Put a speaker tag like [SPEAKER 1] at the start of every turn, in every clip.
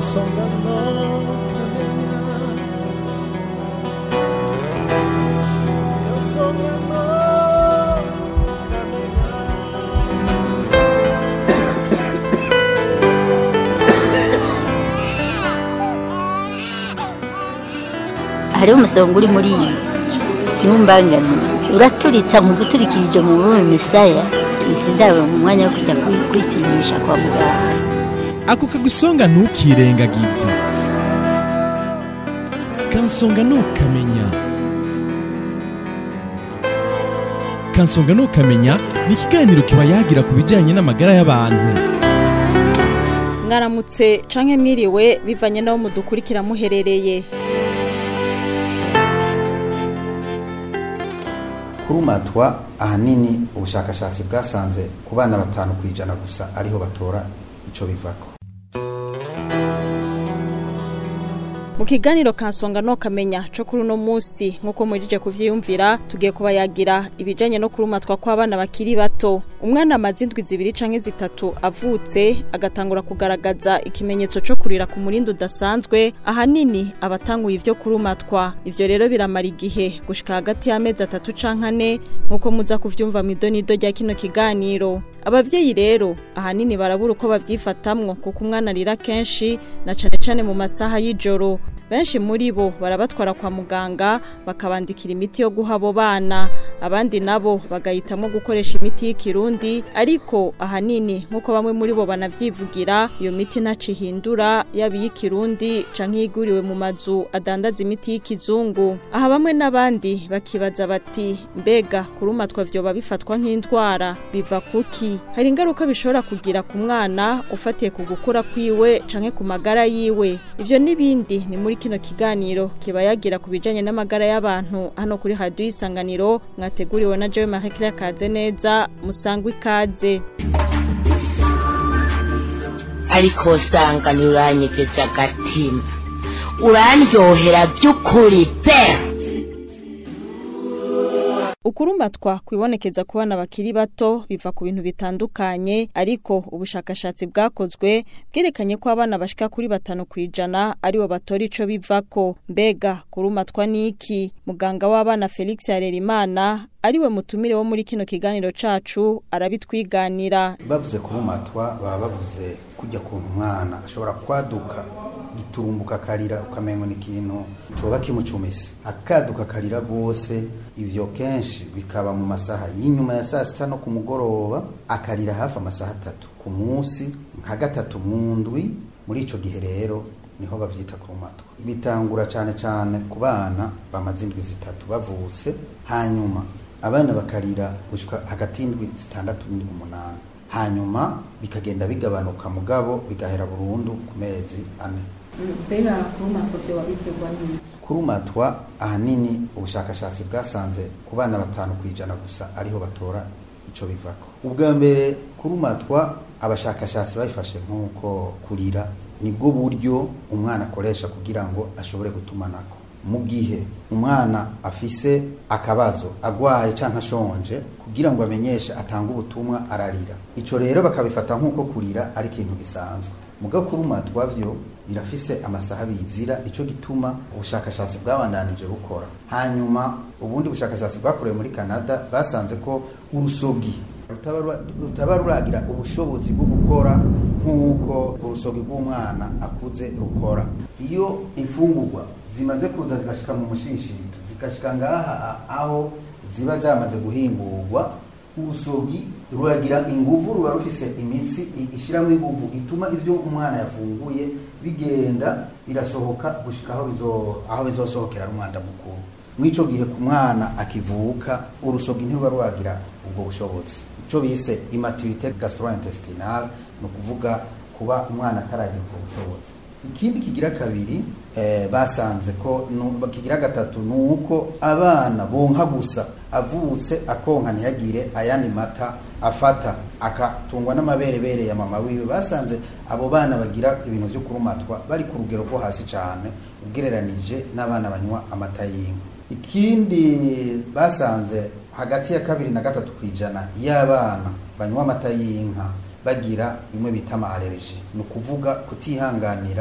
[SPEAKER 1] kansonga no kamenya kansonga no kamenya
[SPEAKER 2] hariho umusonga uri muri iyi ntumbangane uraturitsa mu guturikirije mu bume misaya izi ndabo mu mwanya wo kujya kwi- kwipimisha kwa muganga
[SPEAKER 3] ako kagusonga ntukirengagize kansonga ntukamenya kansonga ntukamenya ni ikiganiro kiba yagira ku bijyanye n'amagara y'abantu
[SPEAKER 4] mwaramutse canke mwiriwe bivanye n'aho mudukurikira muherereye
[SPEAKER 5] kurumatwa ahanini ubushakashatsi bwasanze ku bana batanu ku ijana gusa ariho batora ico bivako
[SPEAKER 4] mu kiganiro kansonga no kamenya co kuri uno musi nk'uko mujije kuvyiyumvira tugiye kubayagira ibijanye no kurumatwa kw'abana bakiri bato umwana amaze indwi zibiri canke zitatu avutse agatangura kugaragaza ikimenyetso co kurira ku murindi udasanzwe ahanini abatanguye ivyo kurumatwa ivyo rero biramara igihe gushika hagati y'amezi atatu canke ane nk'uko muza kuvyumva mw'idonido rya kino kiganiro abavyeyi rero ahanini barabura uko bavyifatamwo kuko umwana arira kenshi na cane cane mu masaha y'ijoro benshi muri bo barabatwara kwa muganga bakabandikira imiti yo guha abo bana abandi nabo bagahitamwo gukoresha imiti y'ikirundi ariko ahanini nk'uko bamwe muri bo banavyivugira iyo miti ntaco ihindura yaba iy'ikirundi canke iyiguriwe mu mazu adandaza imiti y'ikizungu aha bamwe n'abandi bakibaza bati mbega kurumatwa vyoba bifatwa nk'indwara biva kuki hari ingaruka bishobora kugira ku mwana ufatiye ku gukura kwiwe canke ku magara yiwe ivyo n'ibindi ni muri kino kiganiro kiba yagira ku bijanye n'amagara y'abantu hano kuri radio isanganiro mwateguriwe na Jewe Marie Claire Kaze neza musangwa ikaze
[SPEAKER 6] ariko usanga ntiuranyegeje agatima urandyohera by'ukuri pe
[SPEAKER 4] Ukurumatwa kwibonekeza ku bana bakiri bato biva ku bintu bitandukanye ariko ubushakashatsi bwakozwe bwerekanye ko abana bashika kuri batanu kwijana aribo batora ico bivako mbega kurumatwa niki muganga w'abana Felix Harerimana ariwe mutumire wo muri kino kiganiro cacu arabitwiganira
[SPEAKER 5] bavuze kurumatwa baba bavuze kujya kuntu umwana ashobora kwaduka giturumbuka akarira ukamengo ni ikintu coba kimucumise akaduka akarira rwose ivyo kenshi bikaba mu masaha y'inyuma ya saa sita no ku mugoroba akarira hafi amasaha atatu ku munsi nka gatatu mu ndwi muri ico gihe rero niho bavyita kurumatwa bitangura cane cane ku bana bamaze indwi zitatu bavutse hanyuma abana bakarira gushika hagati y'indwi zitandatu n'indwi umunani hanyuma bikagenda bigabanuka mugabo bigahera burundu ku mezi ane
[SPEAKER 4] mbega kurumatwa vyoba biterwa n'iki
[SPEAKER 5] kurumatwa ahanini ubushakashatsi bwasanze ku bana batanu ku ijana gusa ariho batora ico bivako ubwa mbere kurumatwa abashakashatsi babifashe nk'uko kurira nibwo buryo umwana akoresha kugira ngo ashobore gutumanako mu gihe umwana afise akabazo agwaye canke ashonje kugira ngo amenyeshe atanga ubutumwa ararira ico rero bakabifata nk'uko kurira ari ikintu gisanzwe muga kurumatwa vyo birafise amasaha bizira ico gituma ubushakashatsi bwabandanije bukora hanyuma ubundi bushakashatsi bwakorewe muri Canada basanze ko urusogi rutaba rura- rutaba ruragira ubushobozi bwo gukora nk'uko urusogi rw'umwana akuze rukora iyo imfungurwa zimaze kuza zigashika mu mushishito zigashika ngaha a- aho ziba zamaze guhingurwa urusogi ruragira inguvu ruba rufise imitsi i- ishiramwo inguvu ituma ivyo umwana yafunguye bigenda birasohoka gushika aho bizo aho bizosohokera ari umwanda mukuru mw'ico gihe ku mwana akivuka urusogi ntiruba rwagira ubwo bushobozi ico bise immaturité gastrointestinale ni ukuvuga kuba umwana ataragira ubwo bushobozi ikindi kigira kabiri eh, basanze ko nu- kigira gatatu ni uko abana bonka gusa avutse akonka ntiyagire ayandi mata afata akatungwa n'amaberebere ya mama wiwe basanze abo bana bagira ibintu vyo kurumatwa bari ku rugero rwo hasi cane ugereranije n'abana banywa amata y'inka ikindi basanze hagati ya kabiri na gatatu ku ijana y'abana banywa amata y'inka bagira bimwe bita amaalereji ni ukuvuga kutihanganira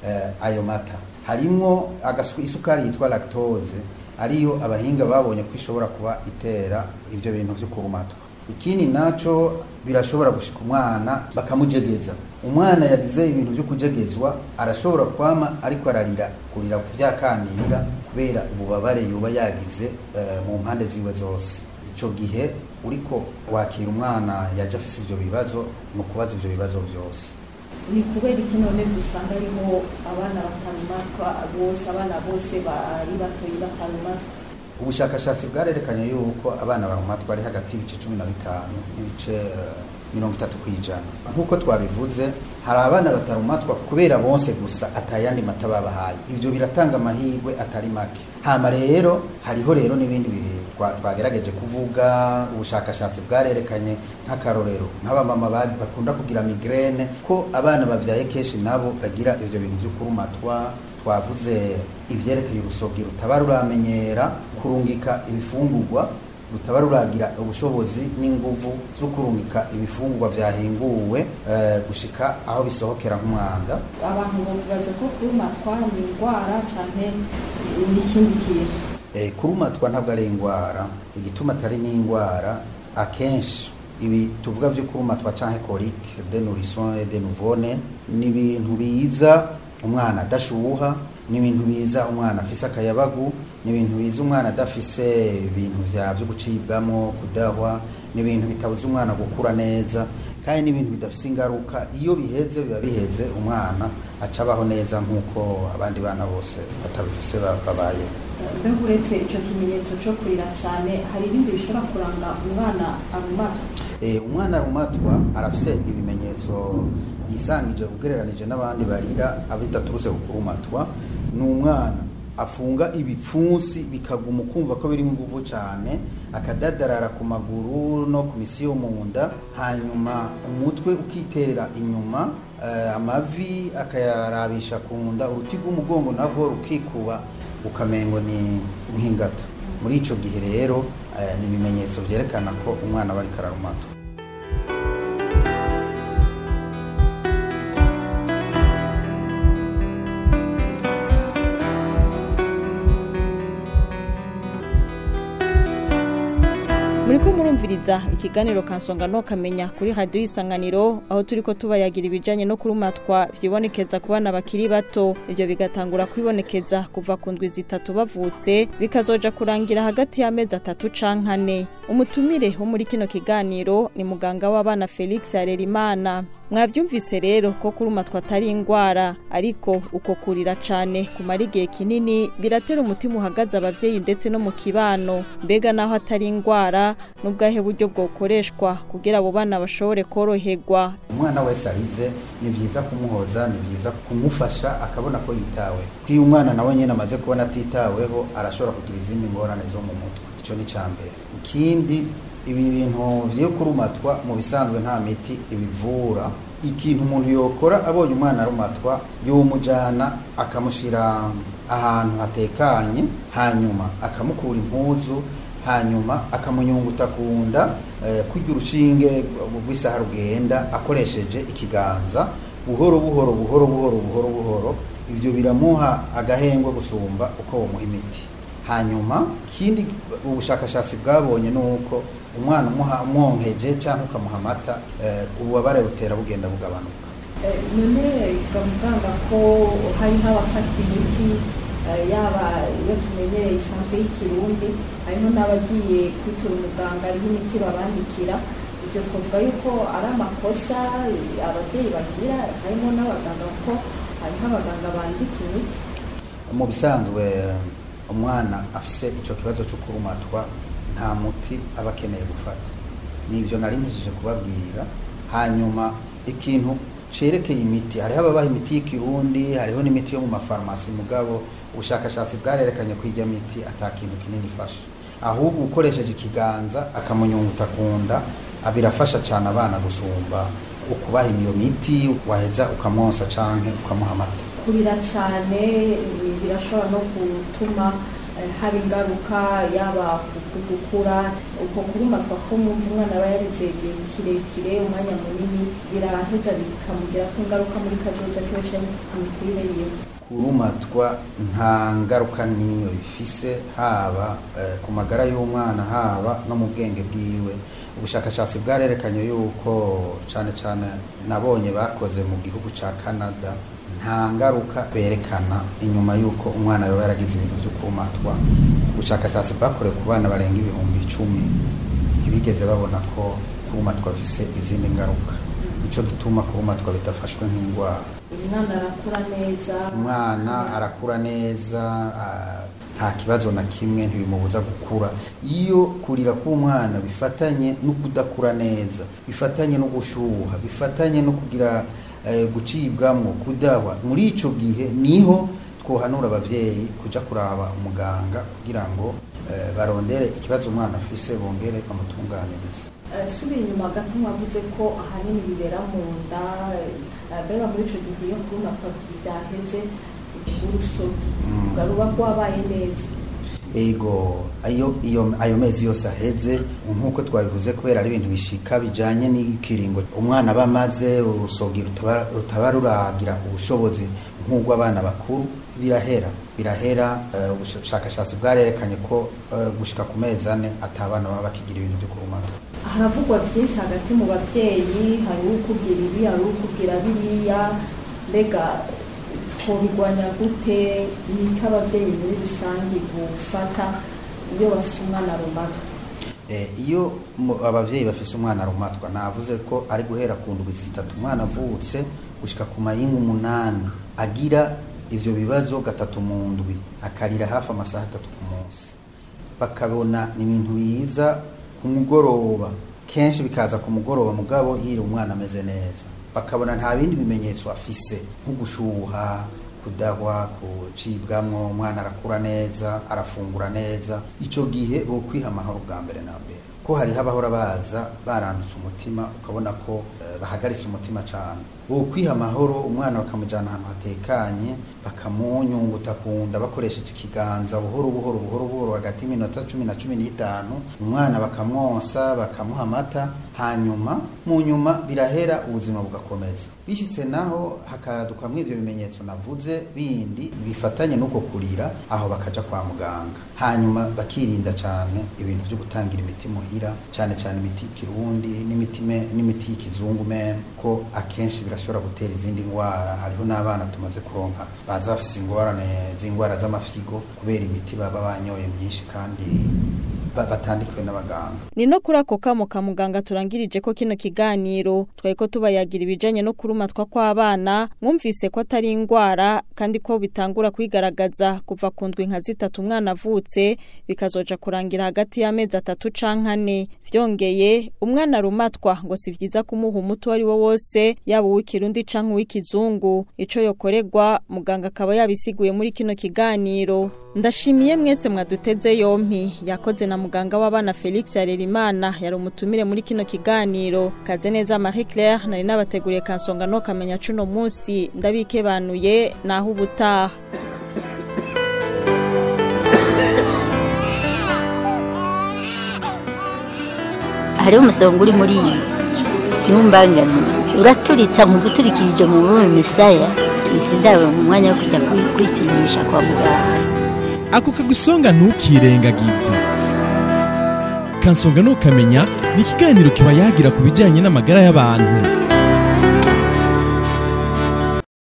[SPEAKER 5] eh, ayo mata harimwo agasu- isukari yitwa lactose ariyo abahinga babonye ko ishobora kuba itera ibyo bintu byo kurumatwa ikindi naco birashobora gushika umwana bakamujegeza umwana yagize ibintu byo kujegezwa arashobora kwama ariko ararira kurira kuvyakanira kubera ububabare yoba yagize eh, mu mpande ziwe zose ico gihe uriko wakira umwana yaje afise ivyo bibazo ni ukubaza ivyo bibazo vyose
[SPEAKER 4] ni kubera iki none dusanga harimo abana batarumatwa bose abana bose bari batoyi batarumatwa
[SPEAKER 5] ubushakashatsi bwarerekanye yuko abana barumatwa ari hagati y'ibice cumi na bitanu n'ibice eh, mirongo itatu ku ijana nk'uko twabivuze hari abana batarumatwa kubera bonse gusa atayandi mata babahaye ibyo biratanga amahirwe atari make hama rero hariho rero n'ibindi bi- twa- twagerageje kuvuga ubushakashatsi bwarerekanye nk'akarorero nk'abamama ba- bakunda kugira migrene ko abana bavyaye kenshi nabo bagira ivyo bintu vyo kurumatwa twavuze ivyerekeye urusobyi rutaba ruramenyera kurungika ibifungurwa rutaba ruragira ubushobozi n'inguvu zo kurungika ibifungurwa vyahinguwe eh, gushika aho bisohokera nk'umwanda
[SPEAKER 4] abantu bavuga ko kurumatwa ni indwara cyane n'ikindi kintu
[SPEAKER 5] Eh, kurumatwa ntabwo ari indwara igituma atari n'indwara akenshi ibi tuvuga vyo kurumatwa canke colique de nourrisson et de nouveau-né ni ibintu biza umwana adashuha ni ibintu biza umwana afise akayabagu ni ibintu biza umwana adafise ibintu vya vyo gucibwamo kudahwa ni ibintu bitabuza umwana gukura neza kandi ni ibintu bidafise ingaruka iyo biheze biba biheze umwana aca abaho neza nk'uko abandi bana bose batabifise ba- babayeho
[SPEAKER 4] mbega uretse icyo kimenyetso cyo kurira cyane hari ibindi bishobora kuranga umwana arumatwa
[SPEAKER 5] Eh, umwana arumatwa arafise ibimenyetso yisangije ugereranije n'abandi barira abidaturutse ku kurumatwa ni umwana afunga ibipfunsi bikaguma ukumva ko birimo inguvu cyane akadadarara ku maguru no ku misi yo mu nda hanyuma umutwe ukiterera inyuma eh, amavi akayarabisha ku nda uruti rw'umugongo nabwo rukikuba ukamengo ni nk'ingata muri ico gihe rero eh, ni ibimenyetso vyerekana ko umwana aba ariko ararumatwa
[SPEAKER 4] muriko murumviriza ikiganiro kansonga no kamenya kuri radiyo y'isanganiro aho turiko tubayagira ibijanye no kurumatwa vyibonekeza ku bana bakiri bato ivyo bigatangura kwibonekeza kuva ku ndwi zitatu bavutse bikazoja kurangira hagati y'amezi atatu canke ane umutumire wo muri kino kiganiro ni muganga w'abana felix harerimana mwavyumvise rero ko kurumatwa atari ingwara ariko uko kurira cane kumara igihe kinini biratera umutima uhagaze abavyeyi ndetse no mu kibano mbega naho atari ingwara n'ubwahe buryo bwokoreshwa kugira abo bana bashobore koroherwa
[SPEAKER 5] umwana wese arize ni vyiza kumuhoza ni vyiza kumufasha akabona ko yitawe ko iyo umwana nawe nyene amaze kubona atitaweho arashobora kugira izindi ngorane zo mu mutwe ico ni ca mbere ikindi ibi bintu vyo kurumatwa mu bisanzwe nta miti ibivura ikintu umuntu yokora abonye umwana arumatwa yomujana akamushira ahantu hatekanye hanyuma akamukura impuzu hanyuma akamunyunguta ku nda eh, kurya urushinge rw'isaha rugenda akoresheje ikiganza buhoro buhoro buhoro buhoro buhoro buhoro ivyo biramuha agahengwe gusumba uko womuha imiti hanyuma ikindi ubushakashatsi bwabonye ni uko umwana umuha umwonkeje cyangwa ukamuha amata eh, ububabare butera bugenda bugabanuka
[SPEAKER 4] none muganga ko hariho abafata imiti eh, yaba iyo tumenyereye isanzwe y'ikirundi harimo n'abagiye kwitura umuganga ariho imiti babandikira ibyo twavuga yuko ari amakosa eh, ababyeyi bagira harimo n'abaganga kuko hariho abaganga bandika imiti
[SPEAKER 5] mu bisanzwe umwana afise ico kibazo cyo kurumatwa nta muti aba akeneye gufata nivyo nari mpejije kubabwira hanyuma ikintu cerekeye imiti hariho ababaha imiti y'ikirundi hariho n'imiti yo mu mafarumasi mugabo ubushakashatsi bwarerekanye ko ijya miti ata kintu kinini ifasha ahubwo ukoresheje ikiganza akamunyunguta ku nda birafasha cyane abana gusumba ukubaha iyo miti waheza ukamwonsa canke ukamuha amata
[SPEAKER 4] kurira cyane birashobora no gutuma eh, haba ingaruka yaba ku gukura uko kurumatwa ko mwumva umwana aba yarize igihe kirekire umwanya munini biraheza bikamugirako ingaruka muri kazoza kiwe canke ku mikurire yiwe
[SPEAKER 5] kurumatwa nta ngaruka n'imwe bifise haba eh, ku magara y'umwana haba no mu bwenge bwiwe ubushakashatsi bwarerekanye yuko cyane cyane nabonye bakoze mu gihugu cya canada nta ngaruka berekana inyuma y'uko umwana yaba yaragize ibintu byo kurumatwa ubushakashatsi bwakorewe ku bana barenga ibihumbi icumi ntibigeze babona ko kurumatwa bifise izindi ngaruka nicyo gituma kurumatwa bidafashwe nk'indwara
[SPEAKER 4] umwana arakura neza
[SPEAKER 5] umwana arakura neza ah, nta kibazo na kimwe ntibimubuza gukura iyo kurira k'umwana bifatanye no kudakura neza bifatanye no gushuha bifatanye no kugira eh, gucibwamwo kudahwa muri ico gihe niho twohanura abavyeyi kuja kuraba umuganga kugira ngo eh, barondere ikibazo umwana afise bongere bamutunganirize
[SPEAKER 4] Eh, subiye inyuma gato mwavuze ko ahanini bibera mu nda eh, mbega muri ico gihe iyo kurumatwa vyaheze uburuso
[SPEAKER 5] Mm.
[SPEAKER 4] ruba rwabaye neza
[SPEAKER 5] ego ayo iyo ayo mezi yose aheze nk'uko twabivuze kubera ari ibintu bishika bijanye n'ikiringo umwana aba amaze urusogi rutaba rutaba ruragira ubushobozi nk'ubw'abana bakuru birahera birahera eh, ubushakashatsi bwarerekanye ko eh, gushika ku mezi ane atabana baba bakigira ibintu byo kurumata
[SPEAKER 4] haravugwa byinshi hagati mu babyeyi hari ukubwira ibi hari ukubwira biriya mbega twobigwanya gute niko ababyeyi muri rusange gufata iyo bafite umwana rumatwa
[SPEAKER 5] Eh, iyo mu- abavyeyi bafise umwana arumatwa navuze ko ari guhera ku ndwi zitatu umwana avutse gushika ku mayinga umunani agira ivyo bibazo gatatu mu ndwi akarira hafi amasaha atatu ku munsi bakabona ni ibintu biza ku mugoroba kenshi bikaza ku mugoroba mugabo yiri umwana ameze neza bakabona nta bindi bimenyetso afise nko gushuha kudahwa kucibwamwo umwana arakura neza arafungura neza ico gihe bo kwiha amahoro bwa mbere na mbere ko hariho abahora baza barandutse umutima ukabona ko eh, bahagaritse umutima cane bo kwiha amahoro umwana bakamujana ahantu hatekanye bakamunyunguta ku nda bakoresheje ikiganza buhoro buhoro buhoro buhoro hagati y'iminota cumi na cumi n'itanu umwana bakamwonsa bakamuha amata hanyuma mu nyuma birahera ubuzima bugakomeza bishyitse naho hakadukamwo ivyo bimenyetso navuze bindi bifatanye n'uko kurira aho bakaja kwa muganga hanyuma bakirinda cane ibintu vyo gutangira imiti muhira cane cane imiti y'ikirundi n'imiti me- n'imiti y'ikizungu meme ko akenshi birashobora gutera izindi ngwara hariho n'abana tumaze kuronka baza bafise ingorane z'ingwara z'amafyigo kubera imiti baba banyoye myinshi kandi ba- batandikiwe n'abaganga
[SPEAKER 4] ni no kuri ako kamo ka muganga turangirije ko kino kiganiro twari ko tubayagira ibijanye no kurumatwa kw'abana mwumvise ko atari indwara kandi ko bitangura kwigaragaza kuva ku ndwi nka zitatu umwana avutse bikazoja kurangira hagati y'amezi atatu canke ane vyongeye umwana arumatwa ngo si vyiza kumuha umuti uwo ari wo wose yaba uw'ikirundi canke uw'ikizungu ico yokorerwa muganga akaba yabisiguye muri kino kiganiro ndashimiye mwese mwaduteze yompi yakoze na muganga w'abana Felix Harerimana yari umutumire muri kino kiganiro kaze neza Marie Claire nari nabateguriye kansonga no kamenya cuno munsi ndabikebanuye naho ubutaha
[SPEAKER 2] hariho umusonga uri muri iyi ntumbangane uraturitsa mu guturikirije mu bume misaya izi ndabo mu mwanya wo kujya kwi- kwipimisha kwa muganga
[SPEAKER 3] ako kagusonga ntukirengagize kansonga ntukamenya ni ikiganiro kiba yagira ku bijyanye n'amagara y'abantu